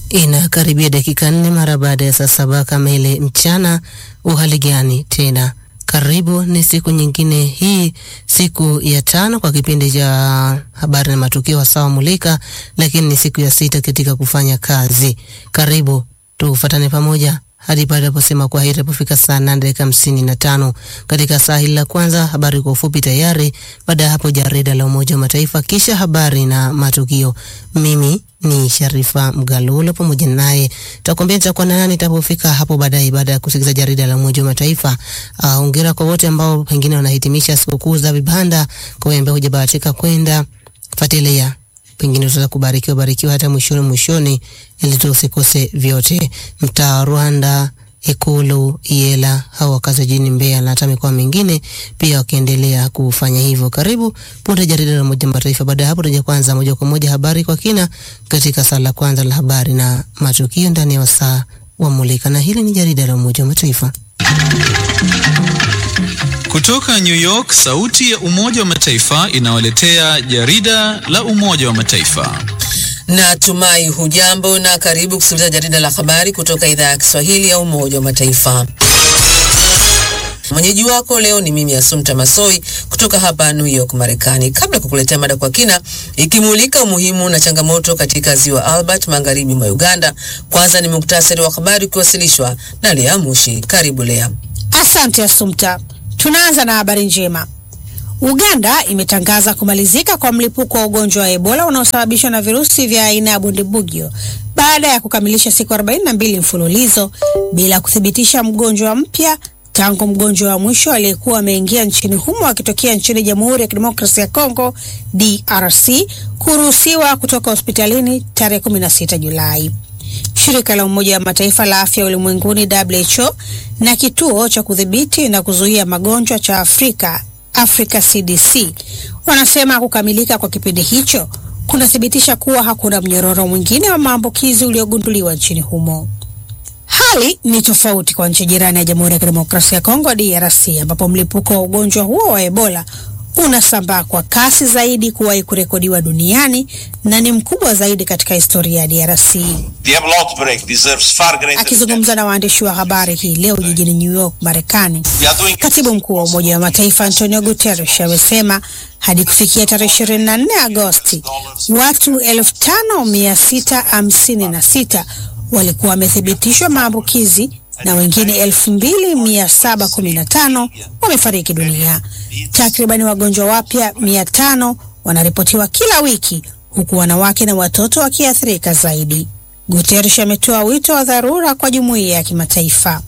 Inakaribia dakika nne mara baada ya saa saba kamili mchana. Uhali gani tena? Karibu, ni siku nyingine hii, siku ya tano kwa kipindi cha habari na matukio sawa mulika, lakini ni siku ya sita katika kufanya kazi. Karibu tufuatane pamoja hadi pale aposema kwa heri apofika saa nane dakika hamsini na tano katika saa hili la kwanza. Habari kwa ufupi tayari. Baada ya hapo, jarida la Umoja wa Mataifa, kisha habari na matukio. Mimi ni Sharifa Mgalulo, pamoja naye tutakwambia nitakuwa na nani itapofika hapo baadaye, baada ya kusikiliza jarida la Umoja wa Mataifa. Uh, hongera kwa wote ambao pengine wanahitimisha sikukuu za vibanda, kwa wale ambao hujabahatika kwenda fuatilia pengine tutaweza kubarikiwa barikiwa hata mwishoni mwishoni, ili tusikose vyote. Mtaa Rwanda, Ikulu, Iela au wakazi jijini Mbeya na hata mikoa mingine pia wakiendelea kufanya hivyo. Karibu punde jarida la Umoja wa Mataifa. Baada ya hapo, tutaja kwanza moja kwa moja habari kwa kina katika saa la kwanza la habari na matukio ndani ya wasaa wa Mulika, na hili ni jarida la Umoja wa Mataifa. Kutoka New York, sauti ya Umoja wa Mataifa inawaletea jarida la Umoja wa Mataifa. Natumai hujambo na karibu kusikiliza jarida la habari kutoka idhaa ya Kiswahili ya Umoja wa Mataifa. Mwenyeji wako leo ni mimi Asumta Masoi kutoka hapa New York, Marekani. Kabla ya kukuletea mada kwa kina ikimulika umuhimu na changamoto katika ziwa Albert magharibi mwa Uganda, kwanza ni muktasari wa habari ukiwasilishwa na Lea Mushi. Karibu Lea. Asante Asumta. Tunaanza na habari njema. Uganda imetangaza kumalizika kwa mlipuko wa ugonjwa wa Ebola unaosababishwa na virusi vya aina ya Bundibugyo baada ya kukamilisha siku 42 mfululizo bila kuthibitisha mgonjwa mpya tangu mgonjwa wa mwisho aliyekuwa ameingia nchini humo akitokea nchini Jamhuri ya Kidemokrasia ya Kongo DRC kuruhusiwa kutoka hospitalini tarehe 16 Julai. Shirika la Umoja wa Mataifa la Afya Ulimwenguni WHO na kituo cha kudhibiti na kuzuia magonjwa cha Afrika Africa CDC wanasema kukamilika kwa kipindi hicho kunathibitisha kuwa hakuna mnyororo mwingine wa maambukizi uliogunduliwa nchini humo. Hali ni tofauti kwa nchi jirani ya Jamhuri ya Kidemokrasia ya Kongo DRC, ambapo mlipuko wa ugonjwa huo wa Ebola unasambaa kwa kasi zaidi kuwahi kurekodiwa duniani na ni mkubwa zaidi katika historia ya DRC. Akizungumza na waandishi wa habari hii leo jijini New York, Marekani, katibu mkuu wa Umoja wa Mataifa Antonio Guterres amesema hadi kufikia tarehe 24 Agosti watu 5656 walikuwa wamethibitishwa maambukizi na wengine 2715 wamefariki dunia. Takribani wagonjwa wapya 500 wanaripotiwa kila wiki, huku wanawake na watoto wakiathirika zaidi. Guterres ametoa wito wa dharura kwa jumuiya ya kimataifa.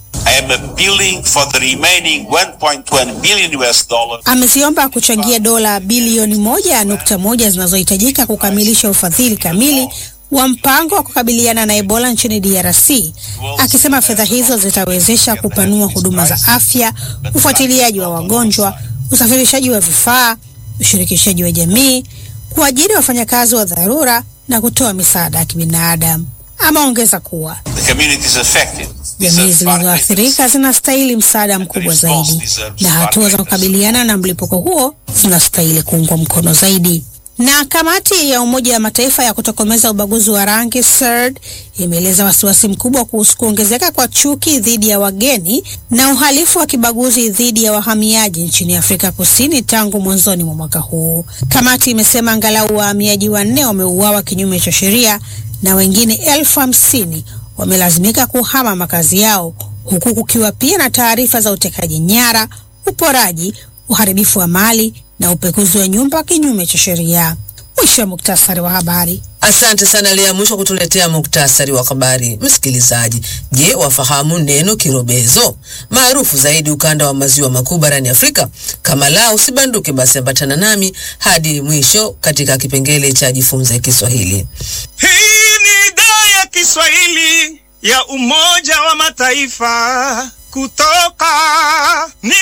Ameziomba kuchangia dola bilioni moja nukta moja zinazohitajika kukamilisha ufadhili kamili wa mpango wa kukabiliana na Ebola nchini DRC, akisema fedha hizo zitawezesha kupanua huduma za afya, ufuatiliaji wa wagonjwa, usafirishaji wa vifaa, ushirikishaji wa jamii, kuajiri wafanyakazi wa dharura na kutoa misaada ya kibinadamu. Ameongeza kuwa jamii zilizoathirika zinastahili msaada mkubwa zaidi na hatua za kukabiliana na mlipuko huo zinastahili kuungwa mkono zaidi. Na kamati ya Umoja wa Mataifa ya kutokomeza ubaguzi wa rangi CERD imeeleza wasiwasi mkubwa kuhusu kuongezeka kwa chuki dhidi ya wageni na uhalifu wa kibaguzi dhidi ya wahamiaji nchini Afrika Kusini tangu mwanzoni mwa mwaka huu. Kamati imesema angalau wahamiaji wanne wameuawa kinyume cha sheria na wengine elfu hamsini wamelazimika kuhama makazi yao, huku kukiwa pia na taarifa za utekaji nyara, uporaji, uharibifu wa mali na upekuzi wa nyumba kinyume cha sheria. Mwisho wa muktasari wa habari. Asante sana Lea Mwisho kutuletea muktasari wa habari. Msikilizaji, je, wafahamu neno kirobezo maarufu zaidi ukanda wa maziwa makuu barani Afrika? Kama la usibanduke, basi ambatana nami hadi mwisho katika kipengele cha jifunze Kiswahili. Hii ni idhaa ya Kiswahili ya Umoja wa Mataifa kutoka New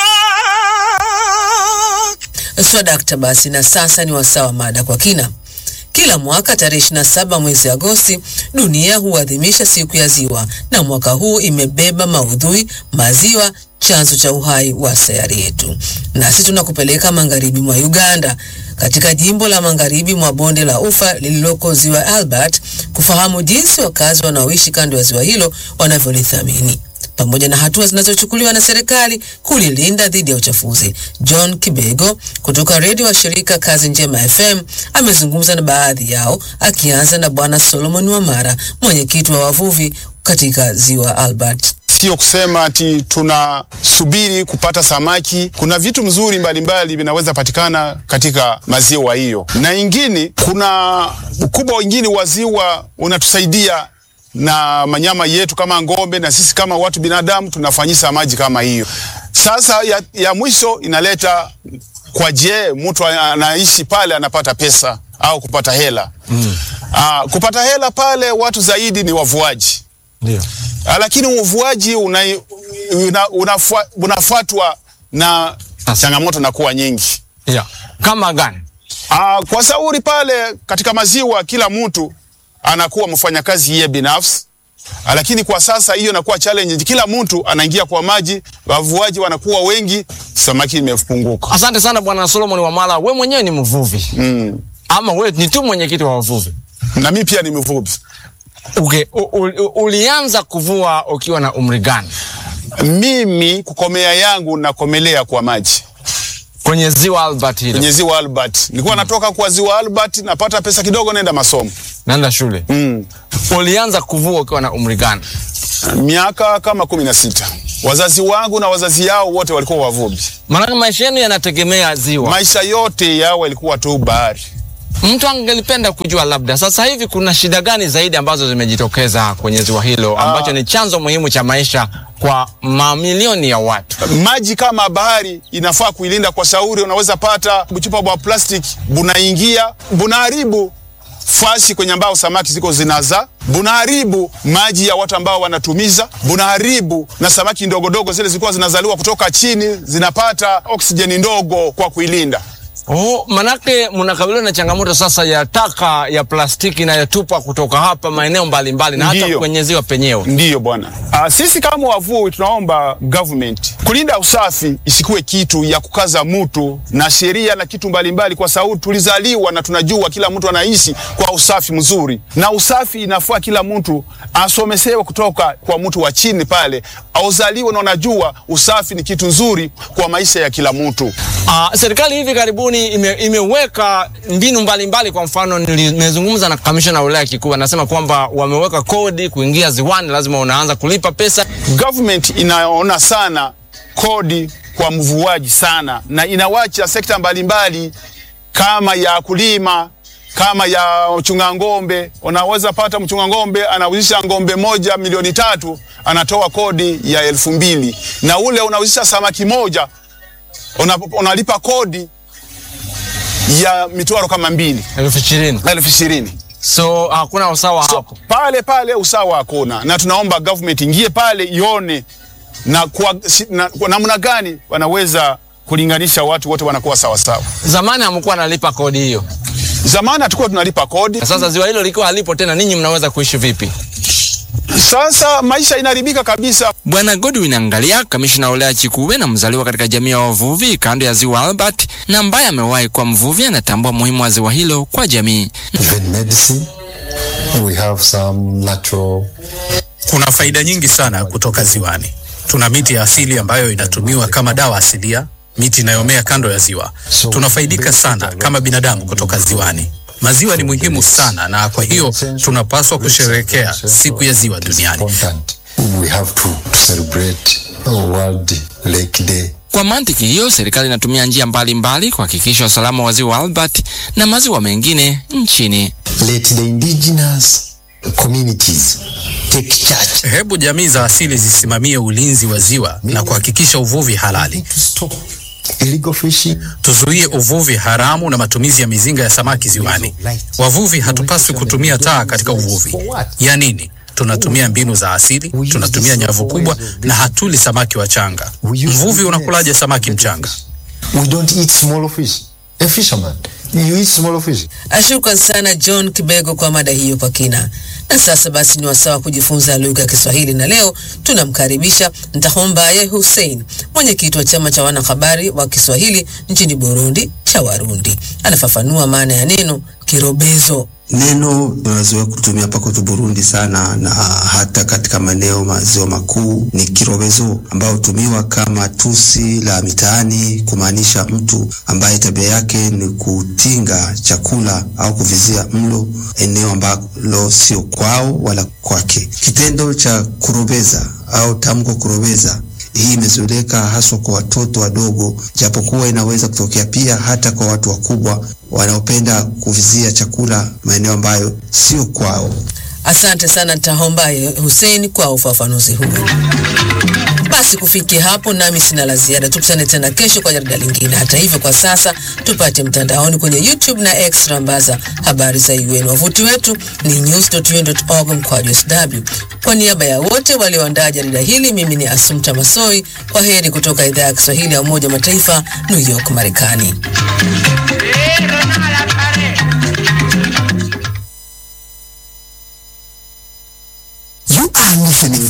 York. Swadakta, basi na sasa ni wasaa wa mada kwa kina. Kila mwaka tarehe 27 mwezi Agosti dunia huadhimisha siku ya ziwa, na mwaka huu imebeba maudhui maziwa chanzo cha uhai wa sayari yetu. Nasi tunakupeleka magharibi mwa Uganda, katika jimbo la magharibi mwa bonde la Ufa lililoko ziwa Albert, kufahamu jinsi wakazi wanaoishi kando ya ziwa hilo wanavyolithamini pamoja na hatua zinazochukuliwa na serikali kulilinda dhidi ya uchafuzi. John Kibego kutoka redio wa shirika Kazi Njema FM amezungumza na baadhi yao, akianza na Bwana Solomon Wamara, mwenyekiti wa wavuvi katika ziwa Albert. Sio kusema ati tunasubiri kupata samaki. Kuna vitu mzuri mbalimbali vinaweza patikana katika maziwa hiyo, na ingine, kuna ukubwa wengine wa ziwa unatusaidia na manyama yetu kama ng'ombe, na sisi kama watu binadamu tunafanyisa maji kama hiyo. Sasa ya, ya mwisho inaleta kwa je, mtu anaishi pale anapata pesa au kupata hela mm. Aa, kupata hela pale watu zaidi ni wavuaji Ndio. Ah, lakini uvuaji una, una, unafua, unafuatwa na Sasa. changamoto na kuwa nyingi. Yeah. Kama gani? Ah, kwa sauri pale katika maziwa kila mtu anakuwa mfanyakazi yeye binafsi. Ah, lakini kwa sasa hiyo inakuwa challenge, kila mtu anaingia kwa maji, wavuaji wanakuwa wengi, samaki imepunguka. Asante sana Bwana Solomon Wamala, we mwenyewe ni mvuvi Mm. ama we ni tu mwenyekiti wa wavuvi? Na mimi pia ni mvuvi. Okay. U, u, u, ulianza kuvua ukiwa na umri gani? Mimi kukomea yangu nakomelea kwa maji Kwenye ziwa Albert hilo. kwenye ziwa Albert. Nilikuwa natoka kwa ziwa Albert, napata pesa kidogo, naenda masomo Naenda shule. mm. Ulianza kuvua ukiwa na umri gani? miaka kama kumi na sita. Wazazi wangu na wazazi yao wote walikuwa wavuvi. Maanake maisha yenu yanategemea ziwa. Maisha yote yao yalikuwa tu bahari. Mtu angelipenda kujua labda sasa hivi kuna shida gani zaidi ambazo zimejitokeza kwenye ziwa hilo ambacho ni chanzo muhimu cha maisha kwa mamilioni ya watu. Maji kama bahari inafaa kuilinda kwa shauri. Unaweza pata buchupa bwa plastic bunaingia bunaharibu fasi kwenye ambao samaki ziko zinaza, bunaharibu maji ya watu ambao wanatumiza, bunaharibu na samaki ndogo dogo zile zilikuwa zinazaliwa kutoka chini zinapata oksijeni ndogo kwa kuilinda. Oh, manake mnakabiliwa na changamoto sasa ya taka ya plastiki inayotupwa kutoka hapa maeneo mbalimbali na hata Ndiyo. kwenye ziwa penyewe. Ndiyo bwana. Ah, sisi kama wavuvi tunaomba government kulinda usafi isikuwe kitu ya kukaza mtu na sheria na kitu mbalimbali, kwa sababu tulizaliwa na tunajua kila mtu anaishi kwa usafi mzuri, na usafi inafaa kila mtu asomesewe kutoka kwa mtu wa chini pale, auzaliwe na unajua usafi ni kitu nzuri kwa maisha ya kila mtu. Uh, serikali hivi karibuni ime, imeweka mbinu mbalimbali mbali. Kwa mfano nimezungumza na kamishna wa wilaya Kikuu, anasema kwamba wameweka kodi kuingia ziwani, lazima unaanza kulipa pesa. Government inaona sana kodi kwa mvuaji sana, na inawacha sekta mbalimbali kama ya kulima kama ya mchunga ng'ombe. Unaweza pata mchunga ng'ombe anauzisha ng'ombe moja milioni tatu, anatoa kodi ya elfu mbili na ule unauzisha samaki moja una, unalipa kodi ya mitwaro kama mbili elfu ishirini elfu ishirini so hakuna usawa so, hapo. pale pale usawa hakuna, na tunaomba government ingie pale ione na kwa si- na- kwa namna gani wanaweza kulinganisha watu wote wanakuwa sawa sawa. Zamani hamkuwa nalipa kodi hiyo, Zamani hatukuwa tunalipa kodi, na sasa ziwa hilo likiwa halipo tena, ninyi mnaweza kuishi vipi? sasa maisha inaharibika kabisa. Bwana Godwin Angalia, kamishna wa wilaya Chikuwe na mzaliwa katika jamii ya wavuvi kando ya ziwa Albert na ambaye amewahi kuwa mvuvi, anatambua muhimu wa ziwa hilo kwa jamii. even medicine. We have some natural Kuna faida nyingi sana kutoka ziwani. Tuna miti ya asili ambayo inatumiwa kama dawa asilia, miti inayomea kando ya ziwa. Tunafaidika sana kama binadamu kutoka ziwani. Maziwa ni muhimu sana, na kwa hiyo tunapaswa kusherehekea siku ya ziwa duniani. important. We have to, to celebrate World Lake Day. Kwa mantiki hiyo, serikali inatumia njia mbalimbali kuhakikisha usalama wa ziwa Albert na maziwa mengine nchini. Let the indigenous communities take charge. Hebu jamii za asili zisimamie ulinzi wa ziwa na kuhakikisha uvuvi halali. To stop illegal fishing. Tuzuie uvuvi haramu na matumizi ya mizinga ya samaki ziwani. Wavuvi hatupaswi kutumia taa katika uvuvi. Ya nini? Tunatumia mbinu za asili, tunatumia nyavu kubwa na hatuli samaki wachanga. Mvuvi unakulaje samaki mchanga? We don't eat small fish. A fisherman You eat small fish. Shukran sana John Kibego kwa mada hiyo kwa kina. Na sasa basi ni wasaa wa kujifunza lugha ya Kiswahili, na leo tunamkaribisha Ntahombaye Hussein, mwenyekiti wa chama cha wanahabari wa Kiswahili nchini Burundi cha Warundi. Anafafanua maana ya neno kirobezo. Neno tunazoea kutumia hapa kwetu Burundi sana na hata katika maeneo maziwa makuu ni kirobezo, ambao hutumiwa kama tusi la mitaani kumaanisha mtu ambaye tabia yake ni kutinga chakula au kuvizia mlo eneo ambalo sio kwao wala kwake. Kitendo cha kurobeza au tamko kurobeza hii imezoeleka haswa kwa watoto wadogo, japokuwa inaweza kutokea pia hata kwa watu wakubwa wanaopenda kuvizia chakula maeneo ambayo sio kwao. Asante sana Ntahombaye Hussein kwa ufafanuzi huo. Basi kufikia hapo, nami sina la ziada. Tukutane tena kesho kwa jarida lingine. Hata hivyo, kwa sasa tupate mtandaoni kwenye YouTube na X rambaza habari za UN. Wavuti wetu ni news.un.org mkwaju sw. Kwa niaba ya wote walioandaa jarida hili, mimi ni Asumta Masoi. Kwa heri kutoka idhaa ya Kiswahili ya Umoja wa Mataifa, New York, Marekani. You are listening